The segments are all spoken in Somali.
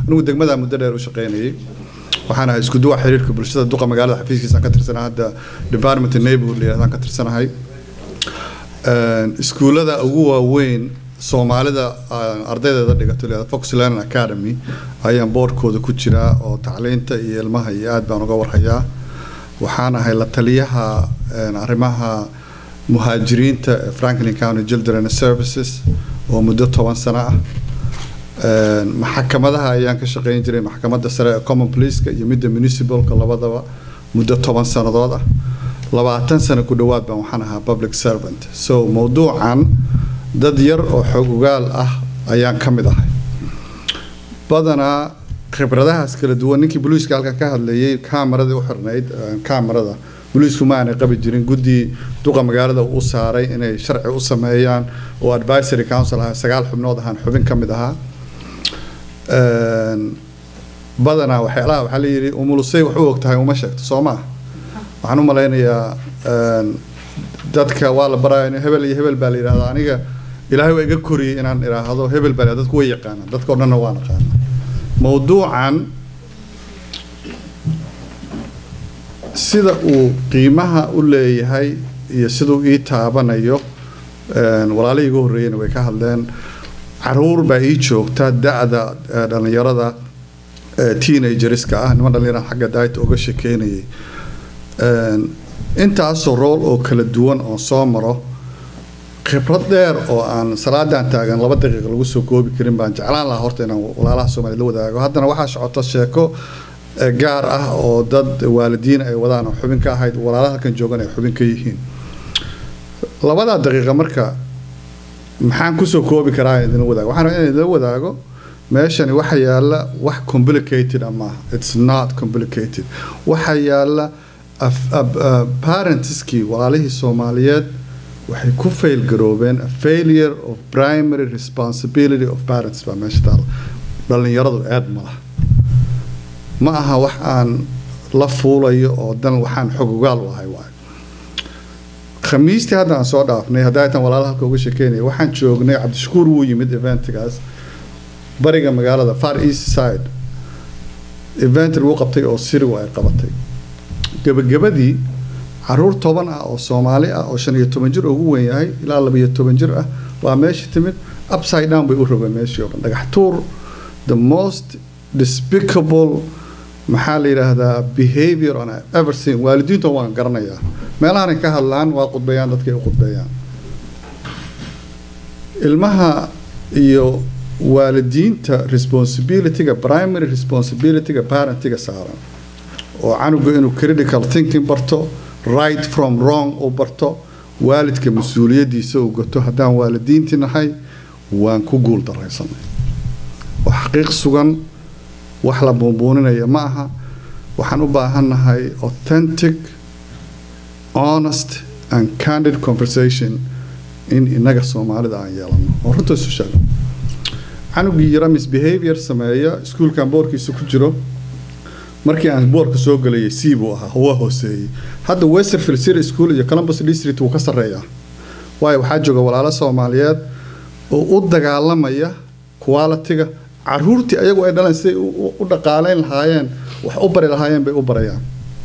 anigu degmadaa muddo dheer u shaqaynayay waxaan ahay isku duwa xiriirka bulshada duqa magaalada xafiiskiisaan ka tirsanahay hadda department neighborhood layidhahdaan ka tirsanahay iskuullada ugu waaweyn soomaalida ardaydeeda dhigato layihahdo fox learning academy ayaan boardkooda ku jiraa oo tacliinta iyo ilmaha iyo aad baan uga warhayaa waxaan ahay la taliyaha arrimaha muhaajiriinta ee franklin county children services oo muddo toban sano ah maxkamadaha ayaan ka shaqeyn jiray maxkamadda sare ee common policeka iyo midda municipalka labadaba muddo toban sannadood ah labaatan sano ku dhowaad baan waxaan ahaa public servant so mowduucan dad yar oo xoog ogaal ah ayaan ka mid ahay badanaa khibradahaas kala duwan ninkii boliiska halkan ka hadlayay kaamarada u xirnayd kaamarada boliisku ma aanay qabi jirin guddi duqa magaalada u saaray inay sharci u sameeyaan oo advisory council ah sagaal xubnood ahaan xubin ka mid ahaa badanaa waxyaalaha waxaa la yidhi umulusay wax u og tahay uma sheegto soo maa waxaan u malaynayaa dadka waa la baraya hebel iyo hebel baa la yidhahdaa aniga ilaahay waa iga koriyey inaan idhaahdo hebel baa dadku way yaqaanaan dadka o dhanna waa naqaana mowduucan sida uu qiimaha u leeyahay iyo siduu ii taabanayo walaalihii igu horreeyeyna way ka hadleen caruur baa ii joogta da-da dhallinyarada teenagerska ah niman dhallinyarada xagga daayta uga shekeynayay intaasoo rool oo kala duwan oo soo maro khibrad dheer oo aan salaadan taagan laba daqiiqa lagu soo koobi karin baan jeclaan lahaa horta inaan walaalaha soomaliya la wadaago haddana waxaa socoto sheeko gaar ah oo dad waalidiin ay wadaan oo xubin ka ahayd walaalaha halkan joogan ay xubin ka yihiin labadaa daqiiqa marka maxaan kusoo koobi karaa idinla wadaago waxaan rabaa inaan idinla wadaago meeshani waxa yaala wax complicated ama it's not complicated waxa yaala parentskii walaalihii soomaaliyeed waxay ku fail garoobeen a failure of primary responsibility of parents baa meesha taala dhallinyaradu aad ma laha ma aha wax aan la fuulayo oo dan waxaan xog ogaal u ahay waayo khamiistii hadda aan soo dhaafnay haddaytan walaalaha halka uga shekeynaya waxaan joognay cabdishakuur wuu yimid eventgaas bariga magaalada far east side event lagu qabtay oo sirigu ay qabatay gebagabadii caruur toban ah oo soomaali ah oo shan iyo toban jir ugu weyn yahay ilaa laba iyo toban jir ah waa meesha timid upside down bay u rogeen meeshii oo dhan dhagax tuur the most despicable maxaa la yidhaahdaa behavior on ever seen waalidiinta waan garanayaa meelahanay ka hadlaan waa qudbeeyaan dadkay u qudbeeyaan ilmaha iyo waalidiinta responsibilityga primary responsibilityga parentiga saaran oo canuga inuu critical thinking barto right from wrong uu barto waalidka mas-uuliyadiisa uu gato haddaan waalidiintii nahay waan ku guul daraysanay oo xaqiiq sugan wax la buunbuuninaya ma aha waxaan u baahannahay authentic honest and candid conversation in inaga soomaalida aan yeelano oo runta isu sheego canugii yara misbehavior sameeya iskuulkan boorkiisa ku jiro markii aan boorka soo galayay c buu ahaa waa hooseeyey hadda westerfield city school iyo columbus district wuu ka sarreeyaa waayo waxaa jooga walaalo soomaaliyeed oo u dagaalamaya quality-ga caruurtii ayagu ay dhaleen siday u dhaqaaleyn lahaayeen wax u bari lahaayeen bay u barayaan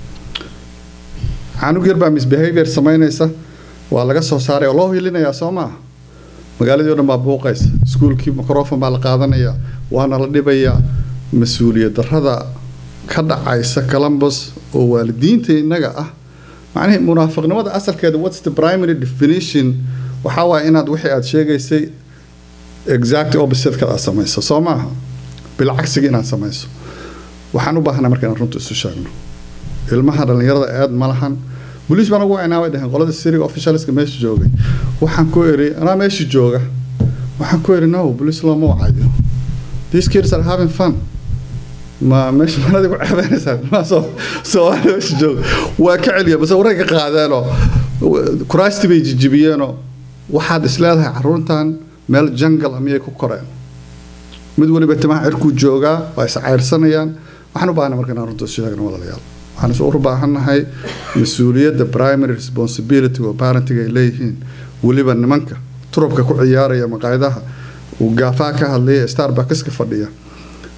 canug yar baa misbehavior samaynaysa waa laga soo saaray oo loo hilinayaa soo maaha magaaladii o dhan baa buuqaysa iskuulkii microfon baa la qaadanayaa waana la dhibayaa mas-uuliyad darrada ka dhacaysa columbus oo waalidiinta innaga ah macnihii munaafiqnimada asalkeeda what's the primary definition waxaa waaya inaad wixii aad sheegaysay exact opposite-ka aad samayso soo maaha bilcagsiga inaad samayso waxaan u baahnaa marka inaan runta isu sheegno ilmaha dhallinyarada aad ma lahan boliis baan ugu wacinaa way dhaheen qolada siriga officialska meesha joogay waxaan ku eri anaa meesha jooga waxaan ku eri no boliis looma wacayo these kids are having fun ma meesha manadi ku ceebeynaysaa ma soo soomaali meesha jooga waa ka celiya base waray ka qaadeenoo kuraastii bay jijibiyeenoo waxaad isleedahay caruurtan meel jangal miyay ku koreen mid waliba timaha cirkuu joogaa waa is cayrsanayaan waxaan u baahnay marka inaan runta sheegno walaalayaal waxaan isu u baahannahay mas-uuliyadda primary responsibility oo parentiga ay leeyihiin weliba nimanka turubka ku ciyaaraya maqaayadaha uu gaafaa ka hadlaya starbuckska fadhiya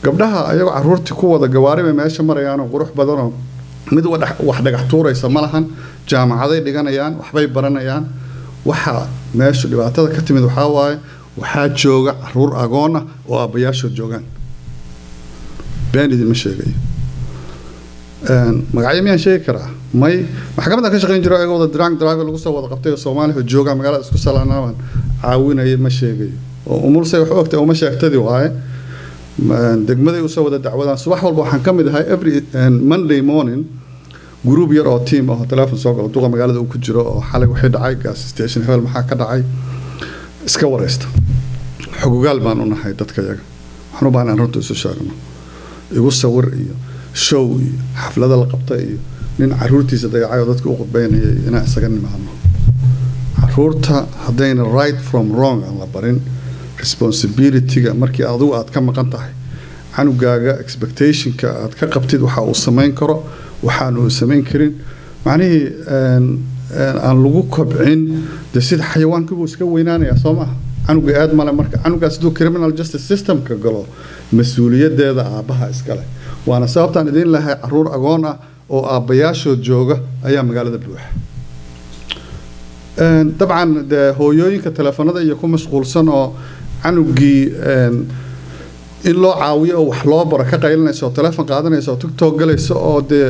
gabdhaha ayagoo caruurtii ku wada gawaari bay meesha marayaanoo qurux badanoo mid wax dhagax tuuraysa ma lahan jaamacaday dhiganayaan waxbay baranayaan waxa meeshu dhibaatada ka timid waxaa waaye waxaa jooga caruur agoon ah oo aabbayaashood joogaan been idinma sheegayo magacyo miyaan sheegi karaa may maxkamaddan ka shaqayn jiro ayagoo wada drunk driver lagu soo wada qabtay oo soomaaliya oo jooga magaalada isku salaanaaban caawinaya ma sheegayo oo umulsay wax ogtay uma sheegtadii waaye degmaday usoo wada dacwadaan subax walba waxaan ka mid ahay every monday morning group yar oo team ah oo telefoon soo galo duqa magaalada uu ku jiro oo xalay wixii dhacay gas station hebel maxaa ka dhacay iska wareysta xogogaal baan u nahay dadka yaga waxaan u baahan aan runta isu sheegno igu sawir iyo show iyo xaflada la qabta iyo nin caruurtiisa dayacay oo dadka u qudbeynayay inaan isaga nimaadno caruurta haddayna right from wrong aan la barin responsibilityga markii adigu aad ka maqan tahay canugaaga expectationka aad ka qabtid waxa uu samayn karo waxaan uu samayn karin macnihii aan lagu kobcin de sida xayawaankii buu iska weynaanayaa soo maaha canuga aad male marka canugaas hadduu criminal justice systemka galo mas-uuliyadeeda aabbaha iskale waana sababtaan idiin lahay caruur agoon ah oo aabbayaashood jooga ayaa magaalada buuxa dabcan de hooyooyinka teleefanada iyo ku mashquulsan oo canugii in loo caawiyo oo wax loo baro ka qaylinaysa oo teleefon qaadanaysa oo tiktok galaysa oo dee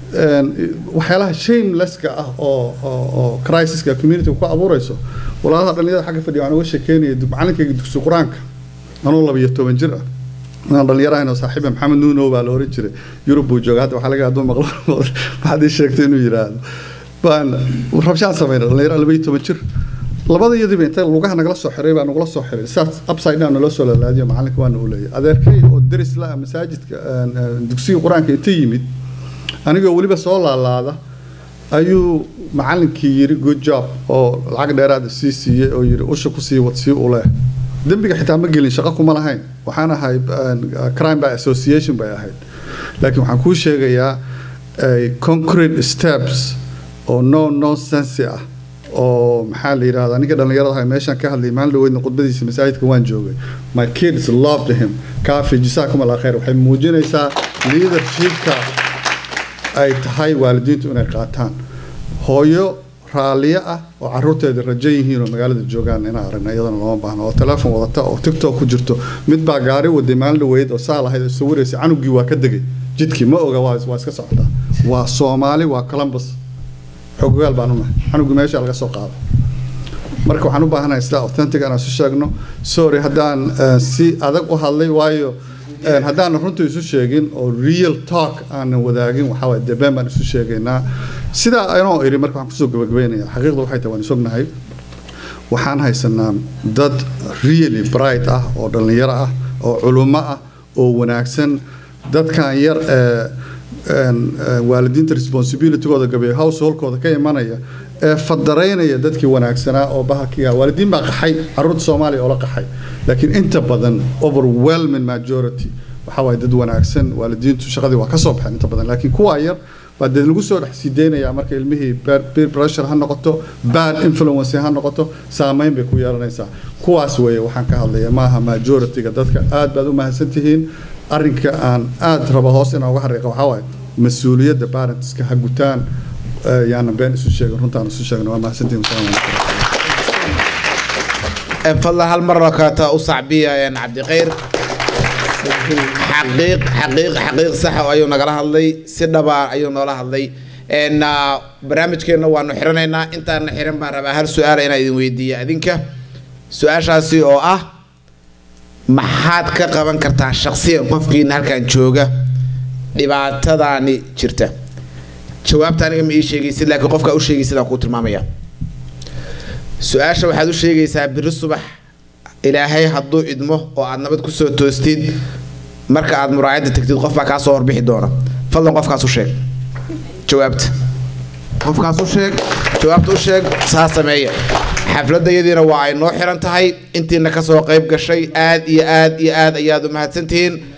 waxyaalaha shamelesska ah oo oo crisiska community ku abuurayso walaalaha dhalinyarada xagga fadhiya waxaan uga sheekeynaya macalinkayga dugsi qur-aanka anuu labiyo toban jir ah inaan dhalinyaro ahayn oo saaxiiba maxamed nuunow baa la oran jiray yurub buu jooga hadda waxaa laga hadduu maqlo waxaad ii sheegtay inuu yidhaahdo baan rabshaan sameynay dhalinyaro labiyo toban jir labada iyadiiba inta lugaha nagala soo xiray baa nagula soo xiray saas upside down naloo soo lalaadiyo macalinka waana u leeyahay adeerkay oo deris la masaajidka dugsiga qur-aanka inta yimid anigoo weliba soo laalaada ayuu macalinkii yiri good job oo lacag dheeraada sii siiyey oo yiri usha kusii wad sii u leh dembiga xitaa ma gelin shaqo kuma lahayn waxaan ahay crime by association bay ahayd laakiin waxaan kuu sheegayaa concrete steps oo no nonsense ah oo maxaa la yidhahdaa ninka dhallinyarada ahay meeshaan ka hadlayay maalin dhaweydna khudbadiisa masaajidka waan joogay my kids loved him kaafi jisaakum allah khayr waxay muujinaysaa leadershipka ay tahay waalidiintu inay qaataan hooyo raalliyo ah oo caruurteeda rajo yihiin oo magaalada joogaan inaan aragna iyadana looma baahno oo teleefon wadata oo tiktok ku jirto mid baa gaari waday maalin dhaweyd oo saa lahayd oo sawiraysa canugii waa ka degay jidkii ma oga waa waa iska socotaa waa soomaali waa columbus xogogaal baan unahay canugii meesha laga soo qaado marka waxaan u baahanahay sida authentic aan isu sheegno sorry haddaan si adag u hadlay waayo haddaanan runta isu sheegin oo real talk aanan wadaagin waxaa waye dee been baan isu sheegaynaa sidaa anoo iri marka waxaan kusoo gabagabeynaya xaqiiqda waxay tahay waan isognahay waxaan haysanaa dad really bright ah oo dhallinyaro ah oo culummo ah oo wanaagsan dadkan yar ee waalidiinta responsibilitygooda gabeeyo householdkooda ka imanaya ee fadaraynaya dadkii wanaagsanaa oo bahalkiga waalidiin baa qaxay caruurta soomaaliya oo la qaxay laakiin inta badan overwhelming majority waxaa waaye dad wanaagsan waalidiintu shaqadii waa ka soo baxeen inta badan laakiin kuwaa yar baa dee lagu soo dhex sii deynayaa marka ilmihii peer pressure ha noqoto bad influence ha noqoto saameyn bay ku yeelanaysaa kuwaas weeye waxaan ka hadlaya maaha majorityga dadka aad baad u mahadsan tihiin arrinka aan aad raba hoos inaan uga xariiqa waxaa waaye mas-uuliyadda parentska ha gutaan yaana been isu sheegin runtaan isu sheegin waa mahadsantihiin wasalaamu calaykum fadlan hal mar kata u sacbiya cabdikhayr xaqiiq xaqiiq xaqiiq sax ayuu nagala hadlay si dhaba ayuu noola hadlay barnaamijkeenna waanu xiranaynaa intaana xiran baan rabaa hal su-aal inaan idin weydiiya adinka su-aashaasi oo ah maxaad ka qaban kartaa shaqsiyan qofkiina halkan jooga dhibaatadaani jirta jawaabta aniga ma ii sheegaysid laakiin qofka u sheegaysid aan kuu tilmaamaya su-aasha waxaad u sheegaysaa biri subax ilaahay hadduu idmo oo aad nabad kusoo toostid marka aad muraayadda tagtid qof baa kaa soo horbixi doona fadlan qofkaas u sheeg jawaabta qofkaas u sheeg jawaabta u sheeg saa sameeya xafladayadiina waa ay noo xiran tahay intiina kasoo qayb gashay aad iyo aad iyo aad ayaad u mahadsantihiin